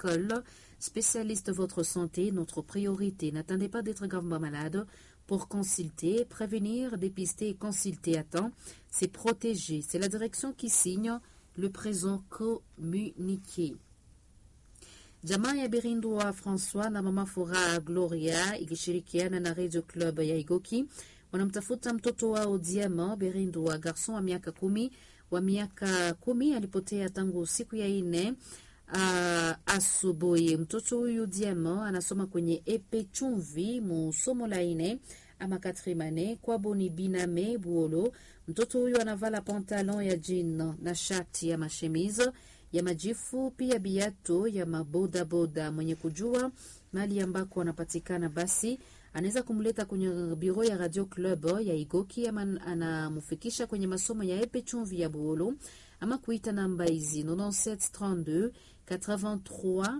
École, spécialiste de votre santé, notre priorité. N'attendez pas d'être gravement malade pour consulter, prévenir, dépister et consulter à temps. C'est protéger. C'est la direction qui signe le présent communiqué. Jamaa ya Birindwa Francois na mama Furaha Gloria ikishirikiana na Radio Club ya Igoki wanamtafuta mtoto wao Diama Birindwa, garson wa miaka kumi wa miaka kumi alipotea tangu siku ya ine uh, asubuhi. Mtoto huyu Diama anasoma kwenye epe chumvi mu somo la ine ama katrimane kwabo ni biname buolo. Mtoto huyu anavala pantalon ya jean na shati ya mashemise ya majifu pia biato ya mabodaboda. Mwenye kujua mali ambako anapatikana, basi anaweza kumleta kwenye biro ya Radio Club ya Igoki ama anamufikisha kwenye masomo ya epe chumvi ya Buolo ama kuita namba hizi 9732 83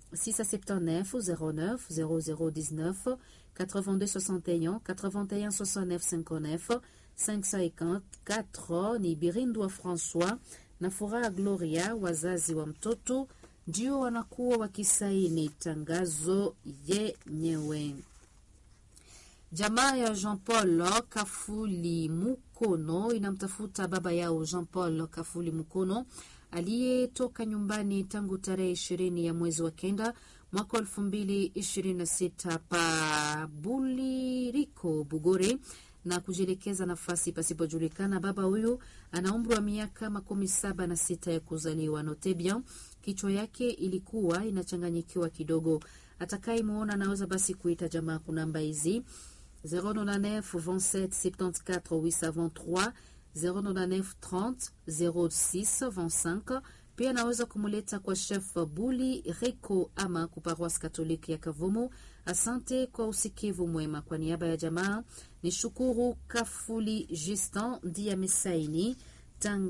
679 09 0019 82 61 81 69 59 554 ni Birindwa François na Furaha Gloria, wazazi wa mtoto ndio wanakuwa wakisaini tangazo yenyewe. Jamaa ya Jean Paul Kafuli Mukono inamtafuta baba yao Jean Paul Kafuli Mukono aliyetoka nyumbani tangu tarehe ishirini ya mwezi wa kenda mwaka elfu mbili ishirini na sita pa Buliriko Bugore na kujielekeza nafasi pasipojulikana. Baba huyu ana umri wa miaka makumi saba na sita ya kuzaliwa. Notebia kichwa yake ilikuwa inachanganyikiwa kidogo. Atakayemwona anaweza basi kuita jamaa kunamba hizi 099 27 74 823 099 30 06 25 pia anaweza kumuleta kwa chef Buli Reko ama kuparoisi Katoliki ya Kavumu. Asante kwa usikivu mwema. Kwa niaba ya jamaa ni shukuru Kafuli Justin ndiye amesaini tanga